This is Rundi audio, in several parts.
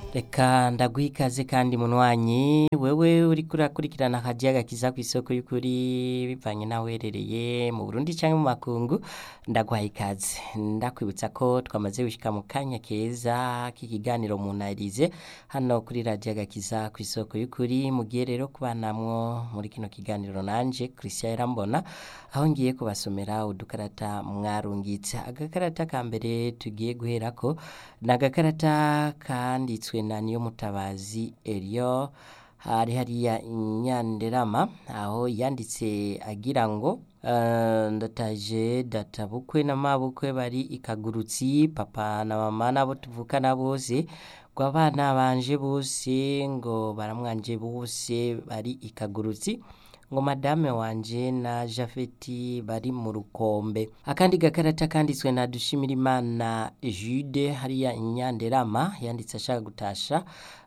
reka ndaguha ikaze kandi munywanyi wewe uriko urakurikirana akajaga kiza kw'isoko y'ukuri bivanye naho uherereye mu Burundi canke mu makungu ndaguha ikaze ndakwibutsa ko twamaze gushika mu kanya keza k'ikiganiro munarize hano kuri radio agakiza kw'isoko y'ukuri mugiye rero kubanamwo muri kino kiganiro nanje Christian Irambona aho ngiye kubasomera udukarata mwarungitse agakarata ka mbere tugiye guherako ni agakarata kanditswe na Niyomutabazi Elio hari hariya Nyanderama aho yanditse agira ngo eh, ndataje databukwe na mabukwe bari ikagurutsi papa na mama nabo tuvukana bose ngo abana banje bose ngo baramwanje bose bari ikagurutsi ngo madame wanje na Jafeti bari mu rukombe akandi gakarata kanditswe na Dushimirimana Jude hariya Nyanderama yanditse ashaka gutasha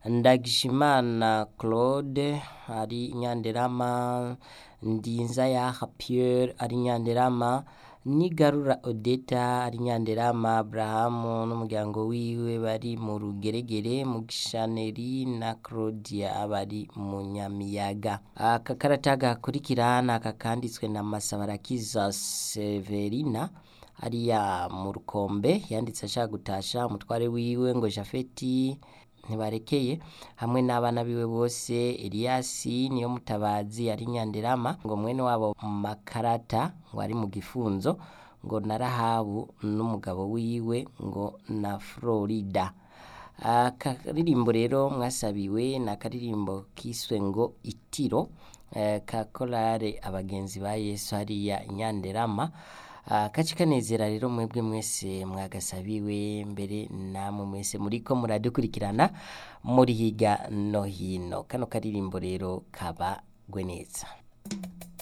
Ndagishimana Claude ari Nyanderama Ndinza yaha Pierre ari Nyanderama Nigarura Odeta ari Nyanderama Abrahamu n'umuryango wiwe bari mu rugeregere mu gishaneri na Claudia bari mu Nyamiyaga aka karata gakurikira ni aka kanditswe na Masabarakiza Severina ariya mu rukombe yanditse ashaka gutasha umutware wiwe ngo Jafeti ntibarekeye hamwe n'abana biwe bose Eliasi niyo mutabazi ari Nyanderama ngo mwene wabo Makarata ngo ari mu gifunzo ngo na Rahabu n'umugabo wiwe ngo na Florida akaririmbo rero mwasabiwe ni akaririmbo kiswe ngo itiro eh, ka korale abagenzi ba Yesu hariya Nyanderama Ah, kaci kanezera rero mwebwe mwese mwagasabiwe mbere namwe mwese muriko muradukurikirana muri higa no hino kano karirimbo rero kabagwe neza